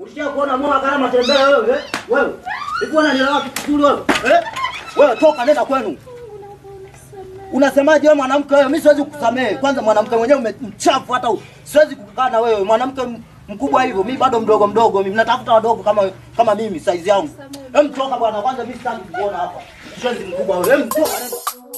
Ukisha kuona mwa kama matembele wewe, eh? Wewe. Hivi unanielewa wapi kizuri wewe? Eh? Wewe toka nenda kwenu. Unasemaje wewe mwanamke wewe? Mimi siwezi kukusamehe. Kwanza mwanamke mwenyewe umemchafu hata u- siwezi kukaa na wewe. Mwanamke m- mkubwa hivyo, mimi bado mdogo mdogo. Mimi natafuta wadogo kama kama mimi size yangu. Hem toka bwana, kwanza mimi sitaki kukuona hapa. Siwezi mkubwa wewe. Hem toka nenda.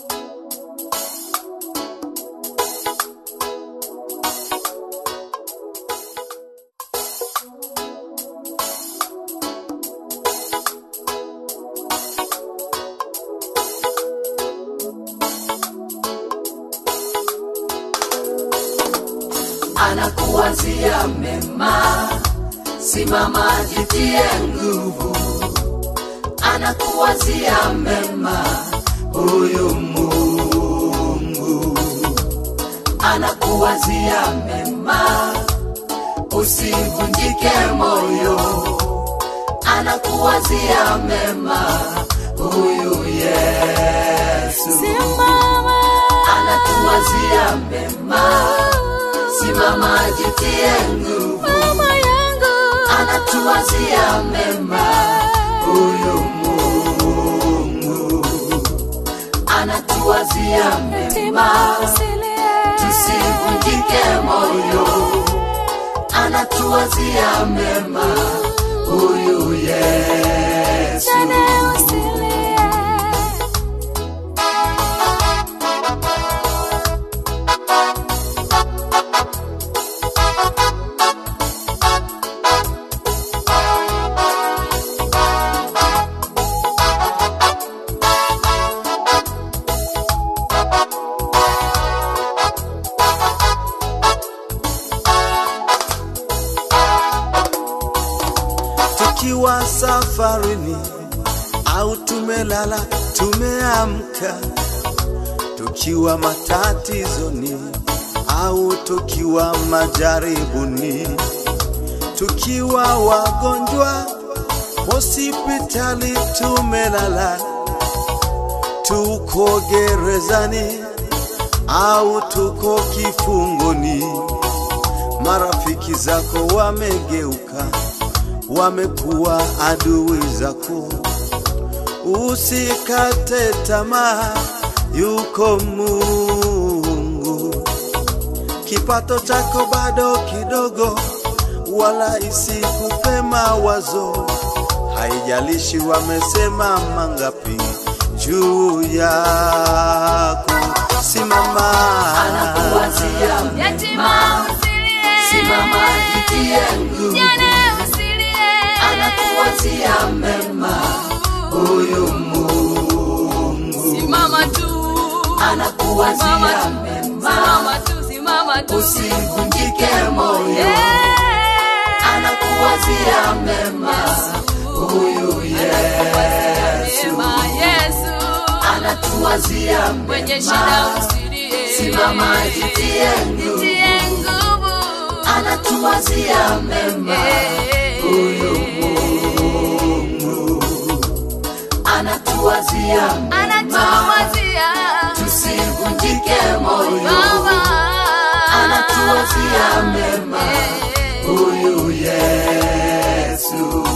anakuwazia mema, simama jitie nguvu, anakuwazia mema, huyu Mungu anakuwazia mema, usivunjike moyo, anakuwazia mema, huyu Yesu anatuwazia mema simama jitie nguvu, anatuwazia mema huyu Mungu, anatuwazia mema, tusivunjike moyo, anatuwazia mema huyu Yesu. tukiwa safarini au tumelala tumeamka, tukiwa matatizoni au tukiwa majaribuni, tukiwa wagonjwa hospitali tumelala, tuko gerezani au tuko kifungoni, marafiki zako wamegeuka wamekuwa adui zako. Usikate tamaa, yuko Mungu. Kipato chako bado kidogo, wala isikupe mawazo. Haijalishi wamesema mangapi juu yako, simama anakuwazia mema, simama jitie nguvu, anakuwazia mema huyu Mungu, Simama tu, anakuwazia Simama tu, mema, simama tu, simama tu. usivunjike moyo, Eh, anakuwazia mema huyu Yesu, Sema Yesu, anatuwazia kwenye shida mema, usilie. simama jitie nguvu, Jitie nguvu. anatuwazia mema Eh, huyu Mungu anatuwazia mema, Anatuwazia tusivunjike moyo, Baba. anatuwazia mema Eh, huyu Yesu.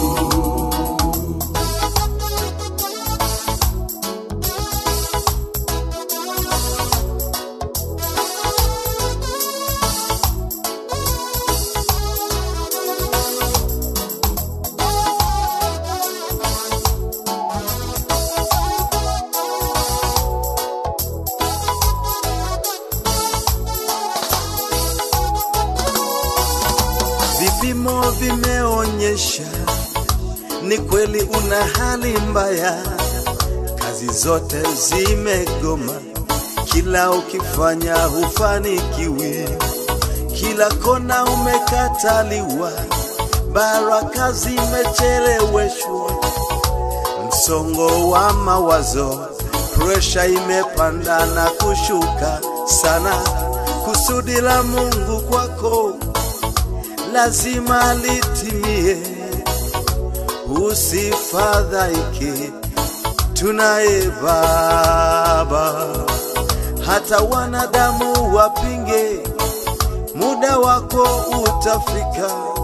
Vipimo vimeonyesha ni kweli una hali mbaya, kazi zote zimegoma, kila ukifanya hufanikiwi, kila kona umekataliwa, baraka zimecheleweshwa, msongo wa mawazo, presha imepanda na kushuka sana, kusudi la Mungu kwako lazima litimie, usifadhaike, tunaye Baba. Hata wanadamu wapinge, muda wako utafika,